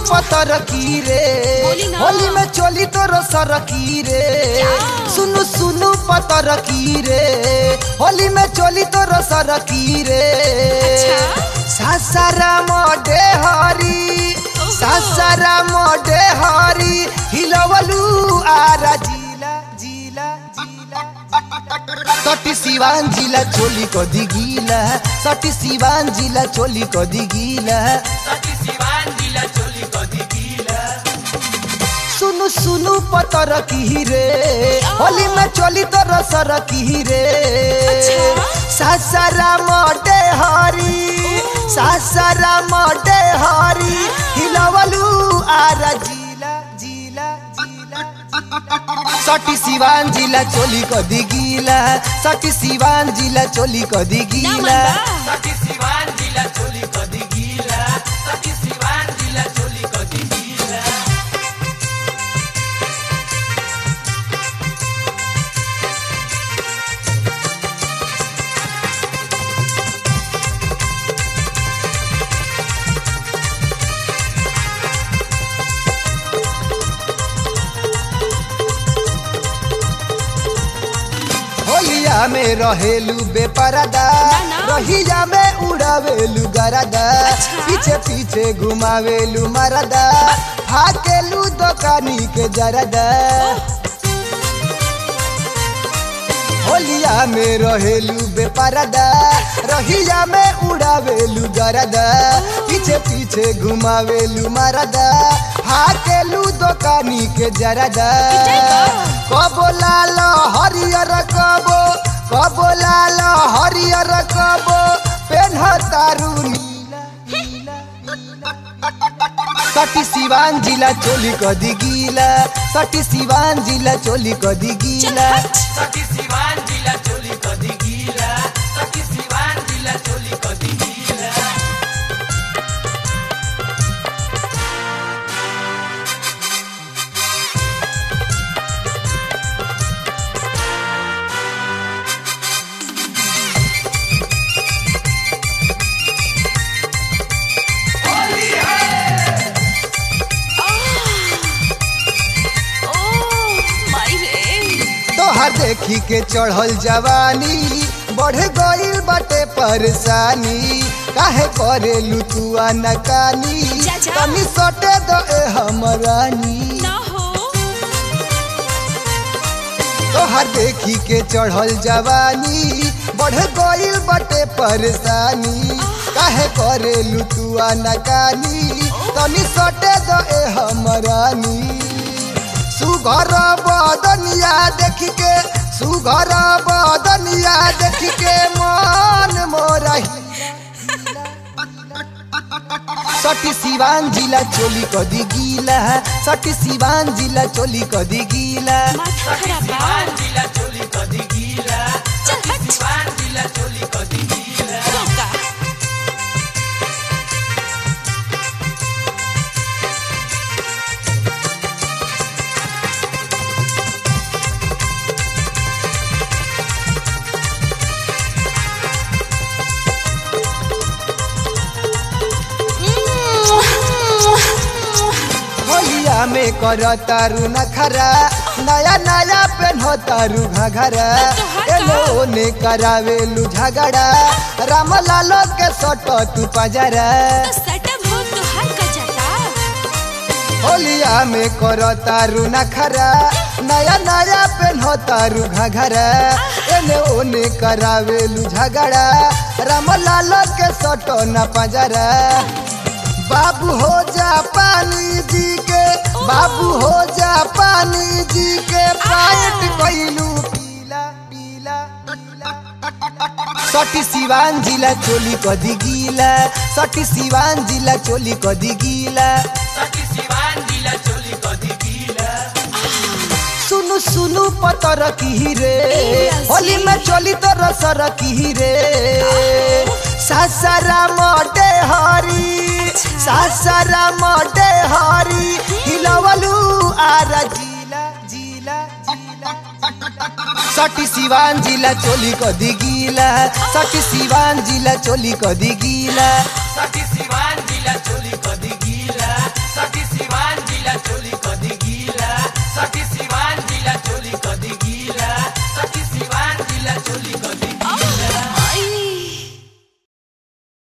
पतर की रे बोली ना। होली में चोली तोरो सर की रे क्या? सुनु सुनु पतर की रे होली में चोली तोरो सर की रे अच्छा? सासारा मोडे हरी ओहो। सासारा मोडे हरी हिलवलू आरा जिला जिला जिला सटी सिवान जिला चोली को दिगीला सटी सिवान जिला चोली को दिगीला सुनु सुनु पतर की रे होली में चोली तो रसर की रे अच्छा? सासारा मोटे हरी सासारा मोटे हरी हिलवलू आरा जिला जिला जिला सटी सिवान जिला चोली को दिगीला सटी सिवान जिला चोली को ना दिगीला मनबा होलिया में रहेलू बेपरदा ना, ना। रहिया में उड़ावेलू गरदा अच्छा। पीछे पीछे घुमावेलू मरदा हाकेलू दुकानी के जरदा होलिया में रहेलू बेपरदा रहिया में उड़ावेलू गरदा पीछे पीछे घुमावेलू मरदा हाकेलू दुकानी के जरदा कबो लाल हरियर कबो कबो लाल हरियर कबो पेन्ह तारू नीला नीला सटी सिवान जिला चोली को दिगीला सटी सिवान जिला चोली को चल दिगीला हट ओ माई रे तोहर देखी के चढ़ल जवानी बढ़ गईल बाटे परेशानी काहे करेलू तू नकानी जा, जा। तनी सटे दो ए हमरानी ना हो तोहर देखी के चढ़ल जवानी बढ़ गईल बाटे परेशानी काहे करेलू तू नकानी तनी सटे दो ए हमरानी सुघर बदनिया देख के सुघर बदनिया देख के मन मोरा सटी सिवान जिला चोली को दिगीला सटी सिवान जिला चोली को दिगीला माथा खराब बा चल हट धोखा होलिया में कर तारू नखरा नया नया पेन्हो तारू घघरा तो हटा। एने ओने करावेलू झगड़ा राम लालो के सट तू पजरा तो सटम हो तो हर का जाता होलिया में कर तारू नखरा नया नया पेन्हो तारू घघरा एने ओने करावेलू झगड़ा राम लालो के सट न पजरा बाबू हो जा पानी जी के बाबू हो जा पानी जी के पाइट कैलू पीला पीला सटी सिवान जिला चोली को दिगीला सटी सिवान जिला चोली को दिगीला सुनु सुनु पतर की रे होली में चोली तो रसर की रे सासारा मोटे हरी सासारा मोटे हरी हिलवलू आरा जिला जिला जिला सटी सिवान जिला चोली को दिगीला सटी सिवान जिला चोली को दिगीला सखी शिवा